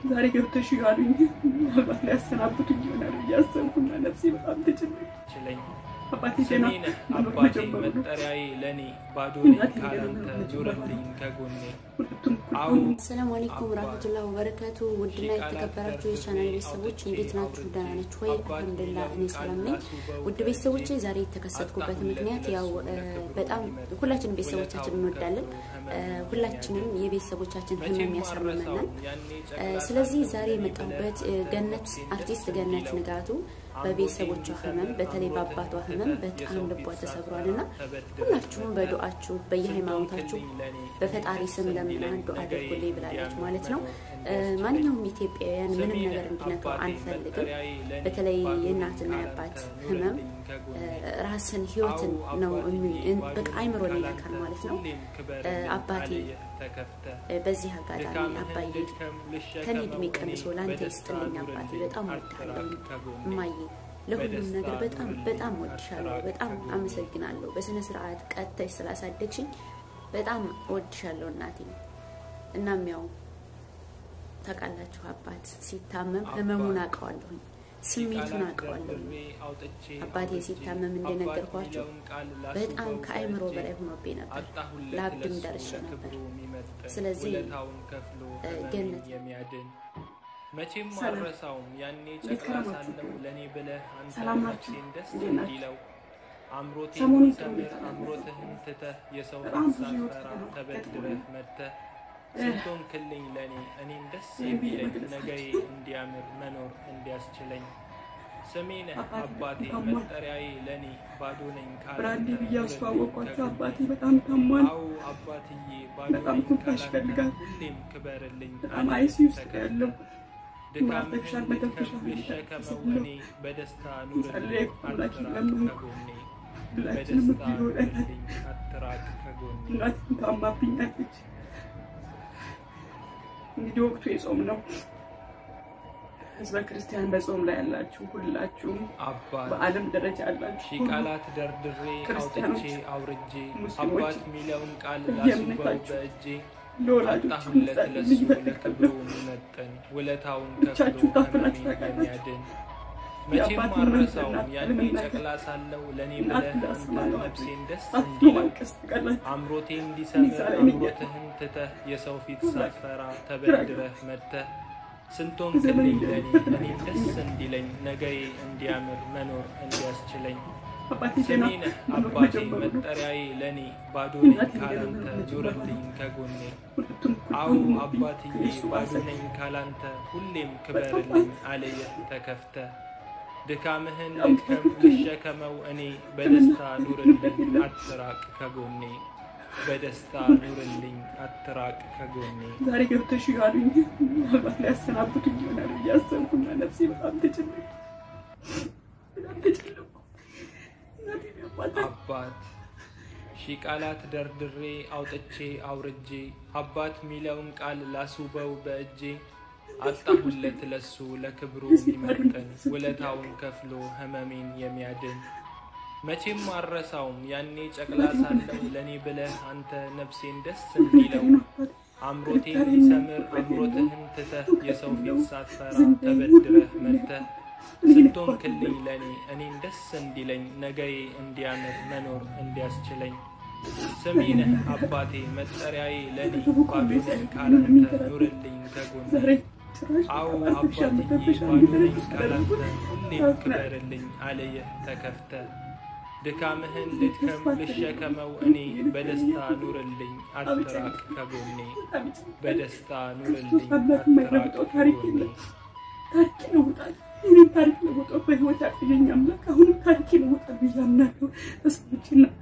ዛሬ ገብተሽ ያሉኝ ምናልባት ሊያሰናብቱኝ ይሆናል እያሰብኩና ነፍሴ በጣም ተጨነቀች። አባቴ ገና ስሜን መኖር አባቴ መጀመሩ ነው። መጠሪያዬ ለኔ ባዶ እናቴ ነኝ ካላንተ ገና መኖር ኑርልኝ ከጎኔ ሁለቱም እኩል አዎ ሆኑ። ሰላም አለይኩም ወራህመቱላሂ ወበረካቱ። ውድና የተከበራችሁ የቻናል ቤተሰቦች እንዴት ናችሁ? ደህና ናችሁ ወይ? አልሐምዱሊላህ እኔ ሰላም ነኝ። ውድ ቤተሰቦች ዛሬ የተከሰትኩበት ምክንያት ያው እ፣ በጣም ሁላችንም ቤተሰቦቻችን እንወዳለን። እ፣ ሁላችንም የቤተሰቦቻችን ህመም ያሳምመናል። እ፣ ስለዚህ ዛሬ የመጣሁበት እ፣ ገነት አርቲስት ገነት ንጋቱ በቤተሰቦቿ ህመም በተለይ በአባቷ ህመም በጣም ልቧ ተሰብሯል እና ሁላችሁም በዱአችሁ በየሃይማኖታችሁ በፈጣሪ ስም ለምና ዱአ አድርጉልኝ ብላለች ማለት ነው። እ፣ ማንኛውም ኢትዮጵያውያን ምንም ነገር እንዲነካው አንፈልግም። በተለይ የእናትና የአባት ህመም እ፣ ራስን ህይወትን ነው የሚ- እን- በቃ አይምሮን ይነካል ማለት ነው። እ፣ አባቴ እ፣ በዚህ አጋጣሚ አባዬ ከኔ እድሜ ቀንሶ ለአንተ ይስጥልኝ አባቴ፣ በጣም ወድሃለሁ እማዬ፣ ለሁሉም ነገር በጣም በጣም ወድሻለሁ፣ በጣም አመሰግናለሁ። በስነ ስርዓት ቀጥተሽ ስላሳደግሽኝ በጣም ወድሻለሁ እናቴ። እናም ያው ታውቃላችሁ አባት ሲታመም ህመሙን አውቀዋለሁኝ፣ ስሜቱን አውቀዋለሁኝ። አባቴ ሲታመም እንደነገርኳቸው በጣም ከአይምሮ በላይ ሆኖብኝ ነበር። ለአብድም ደርሼ ነበር። ስለዚህ እ፣ ገነት የሚያድን መቼም ሰላም። አልረሳውም ያኔ እንዴት ጨቅላ ከረማችሁ? ሳለሁ ለእኔ ብለህ አንተ ሰላም ናችሁ? ነፍሴን ደስ እንዴት ናችሁ? እንዲለው አምሮቴን ሰሞኑን ጥሩ ሰምር ሁኔታ ነው አምሮትህን ትተህ የሰው በጣም ብዙ ሳትፈራ ህይወት ተበድረህ መጥተህ እ፣ ስንቶን ክልኝ ለእኔ እኔም ደስ ይህን ብዬ የሚለኝ መግለጽ ነገዬ አልችልም። እንዲያምር መኖር እንዲያስችለኝ ስሜ ነህ አባቴ አባቴ ታሟል። መጠሪያዬ ለእኔ ባዶ ነኝ ብራንዴ ካላንተ ብዬ አስተዋወቅኳቸው። ከጎኔ አባቴ በጣም ታሟል። አዎ አባትዬ ባዶ በጣም ነኝ ትንፋሽ ካላንተ ይፈልጋል። ሁሌም ክበርልኝ በጣም አለኝ አይሲ ውስጥ ተከፍተህ። ያለው ድካምህን ማርተሻል መተንፈሻ ልትከፍል ልሸከመው ሁኔታ እኔ በደስታ ኑርልኝ ጸለይኩ፣ ሁላችን አትራቅ ለምኑ። ከጎኔ ሁላችንም በደስታ እኩል ሆነናል። ኑርልኝ አትራቅ ከጎኔ እናቴም ታማብኛለች። እንግዲህ ወቅቱ የጾም ነው። ህዝበ ክርስቲያን በጾም ላይ ያላችሁ ሁላችሁም አባት በዓለም ደረጃ ያላችሁ ሺ ሁሉ ቃላት ደርድሬ ክርስቲያኖች፣ አውጥቼ አውርጄ ሙስሊሞች አባት ሚለውን ቃል በየእምነታችሁ ላስውበው በእጄ ለወላጆች አጣሁለት ለሱ ልዩ ለክብሩ የሚመጥን ውለታውን ከፍሎ ብቻችሁን ታፍናችሁ ህመሜን ታውቃላችሁ? የሚያድን መቼም የአባት አልረሳውም እናት ያኔ ለመናገር ጨቅላ ሳለው ለእኔ እናት ብለህ እንዳስማ አንተ ነው ነፍሴን ደስ አፍሮ እንዲለው ማልቀስ ትቀላችሁ። አምሮቴ እንዲሰምር ዛሬ ነኝ አምሮትህን ትተህ የሰው ፊት ሁላችሁ ሳትፈራ ተበድረህ መጥተህ ስንቶን ዘመን ክልኝ ለእኔ እንደሚፈተን እኔም ደስ እንዲለኝ ነገዬ እንዲያምር መኖር እንዲያስችለኝ አባቴ ገና ስሜ ነህ መኖር አባቴ መጀመሩ ነው። መጠሪያዬ ለእኔ ባዶ ነኝ እናቴ ገና ካላንተ መኖር መጀመሩ ኑርልኝ ከጎኔ ሁለቱም እኩል አዎ ሆኑብኝ። አባትዬ ከእሱ ባዶ ባሰ። ነኝ ካላንተ ሁሌም ክበርልኝ አለየህ ተከፍተ ድካምህን ያው ልድከም ትክክል። ልሸከመው እኔ በደስታ ኑርልኝ አትራቅ ከጎኔ በደስታ ኑርልኝ አትራቅ ከጎኔ ዛሬ ገብተሽ ያሉኝ ምናልባት ሊያሰናብቱኝ ይሆናል እያሰብኩና ነፍሴ በጣም ተጨነቀች። በጣም ተጨነኩ። እናቴን ያሟታል። አባት ሺ ቃላት ደርድሬ አውጥቼ አውርጄ አባት ሚለውን ቃል ላስውበው በእጄ አጣሁለት ለሱ ለክብሩ የሚመጥን ውለታውን ከፍሎ ህመሜን የሚያድን መቼም አልረሳውም ያኔ ጨቅላ ሳለሁ ለእኔ ብለህ አንተ ነፍሴን ደስ እንዲለው አምሮቴን ሊሰምር አምሮትህን ትተህ የሰው ፊት ሳትፈራ ተበድረህ መጥተህ ስንቶን ክልኝ ለእኔ እኔም ደስ እንዲለኝ ነገዬ እንዲያምር መኖር እንዲያስችለኝ ስሜ ነህ አባቴ መጠሪያዬ ለእኔ ባዶ ነኝ ካላንተ ኑርልኝ ከጎኔ ዛሬ ጭራሽ አዎ አርቲፊሻል አባትዬ መተንፈሻ ባዶ ነኝ እንዲተነፍስ ካላንተ ተደርጎ ሁሌም ክበርልኝ አለየህ ተከፍተ ድካምህን ልድከም ልሸከመው እኔ በደስታ ኑርልኝ አትራቅ ከጎኔ በጣም ይጨንቃል። በደስታ ኑርልኝ ክርስቶስ አምላክ አትራቅ የማይለውጠው ታሪክ ከጎኔ የለም። ታሪክ ይለውጣል። እኔም ታሪክ ለውጦ በህይወት ያቆየኝ አምላክ አሁንም ታሪክ ይለውጣል ብዬ አምናለሁ። በሰዎችና